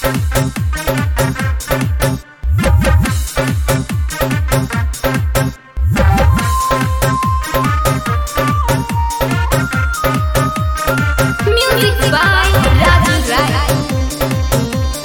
Music by Raju Rai.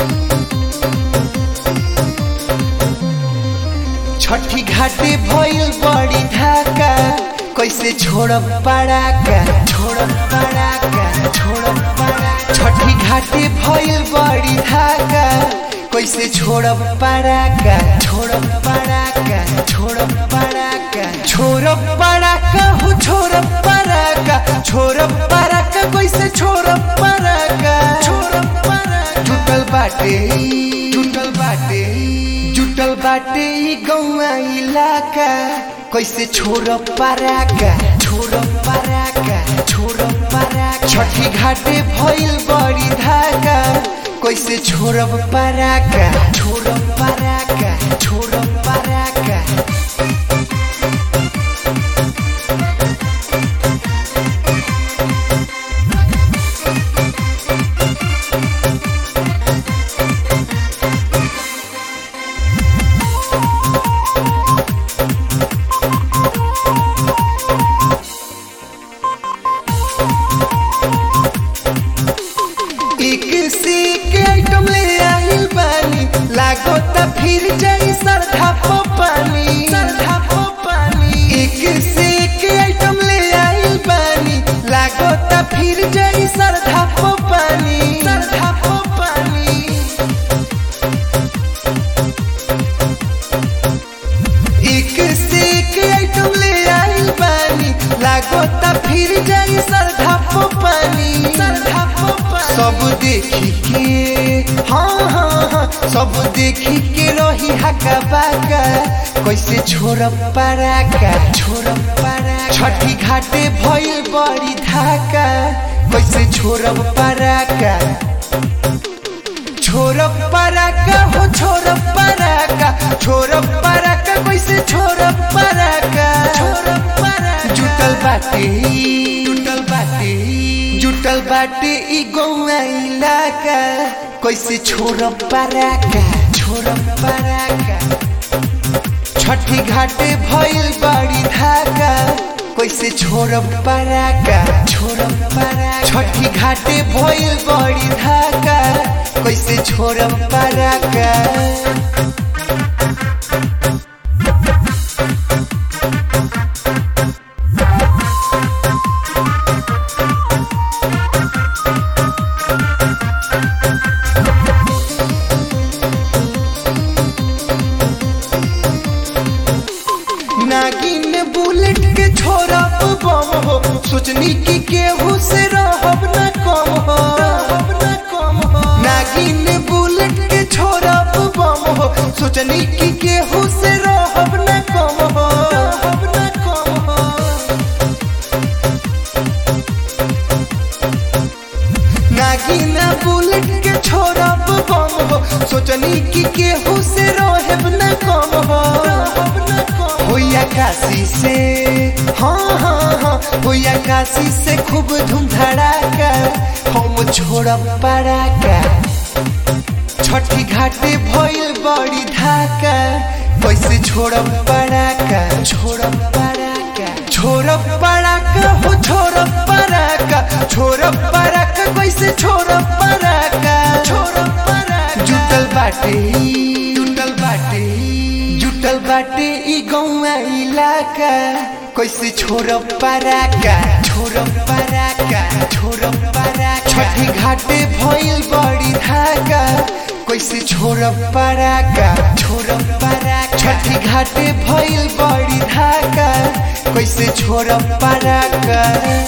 छठी घाटे भइल बड़ी धाका कैसे छोड़ब पड़ाका छोड़ब पड़ाका छोड़ब पड़ाका छठी घाटे भइल बड़ी धाका कैसे छोड़ब पड़ाका छोड़ब पड़ाका छोड़ब पड़ाका छोड़ब पड़ाका हो छोड़ब पड़ाका छोड़ब पड़ाका कैसे छोड़ब पड़ाका छोड़ब पड़ाका टूटल बाटे टूटल बाटे जुटल बाटे ई गौवा इलाका कैसे छोड़ पराका छोड़ पराका छोड़ पराका छठी घाटे भइल बड़ी धाका कैसे छोड़ पराका छोड़ पराका छोड़ पराका एक से एक आइटम ले आइल बानी लागो त फिर जाई सरधा पो पानी सरधा पो पानी एक से एक आइटम ले आइल बानी लागो त फिर जाई सरधा पो पानी सरधा पो पानी एक से एक आइटम ले आइल बानी लागो त फिर जाई सरधा पो पानी सरधा पो पानी सब देखी के हाँ हाँ हाँ सब देखी के रही हका बाका कैसे छोड़ पराका छोड़ पराका छठी घाटे भइल बड़ी धाका कैसे छोड़ पराका छोड़ पराका हो छोड़ पराका छोड़ पराका कैसे छोड़ पराका छोड़ पराका जुटल बाटे जुटल बाटे जुटल बाटे ई गौवा इलाका कैसे छोड़ पराका छोड़ पराका छठी घाटे भइल बड़ी धाका कैसे छोड़ पराका छोड़ पराका छठी घाटे भइल बड़ी धाका कैसे छोड़ पराका नागिन बुलेट के छोरा बम हो सोचनी की केहू से रहब न कम हो रहब न कम हो नागिन बुलेट के छोरा बम हो सोचनी की केहू से रहब न कम हो रहब न कम हो नागिना बुलेट के छोरा बम हो सोचनी की केहू से रहब न कम हो रहब न कम होया काशी से हाँ हाँ हाँ होया काशी से खूब धूम धड़ाका हम छोड़ब पड़ाका छठी घाटे भइल बड़ी धाका कैसे छोड़ब पड़ाका छोड़ब पड़ाका छोड़ब पड़ाका हो छोड़ब पड़ाका छोड़ब पड़ाका कैसे छोड़ब पड़ाका छोड़ब पड़ाका जुटल बाटे जुटल बाटे जुटल बाटे ई गौवा इलाका कैसे छोड़ब पराका छोड़ब पराका छोड़ब पराका छठी घाटे भइल बड़ी धाका कैसे छोड़ब पराका छोड़ब पराका छठी घाटे भइल बड़ी धाका कैसे छोड़ब पराका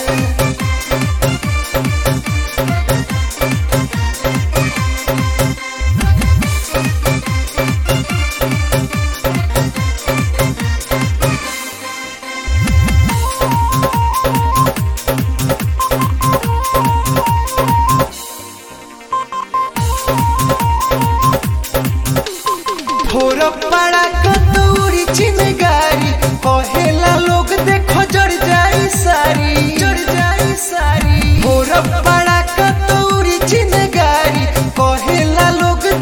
भोर पड़ा कतौरी चिनगारी कहेला लोग देखो जड़ जाई सारी जड़ जाई सारी भोर पड़ा कतौरी चिनगारी कहेला लोग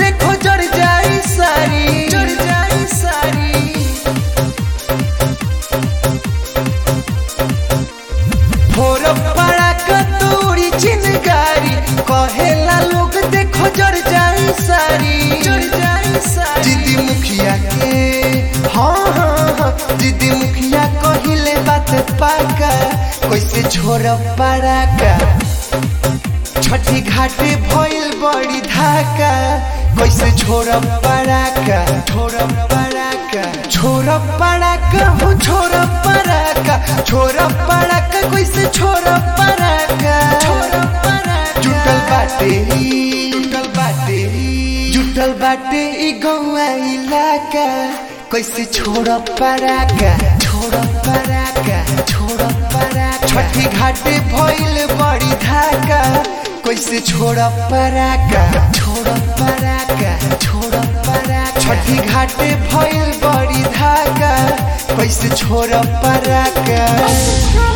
जड़ जाई सारी जड़ जाई सारी दीदी मुखिया के हाँ हाँ हाँ दीदी मुखिया कहिले बात पाका कैसे छोड़ पारा का छठी घाटे भइल बड़ी धाका कैसे छोड़ पड़ाका छोड़ पड़ाका छोड़ पड़ाका हो छोड़ पड़ाका छोड़ पड़ाका कैसे छोड़ पड़ाका छोड़ पड़ाका जुटल बाटे ई, जुटल बाटे ई, जुटल बाटे ई गौआ इलाका कैसे छोड़ पड़ाका छोड़ पड़ाका छोड़ पड़ाका छठी घाटे भइल बड़ी धाका कैसे छोड़ पराका छोड़ पराका छोड़ पराका छठी घाटे भइल बड़ी धाका कैसे छोड़ पराका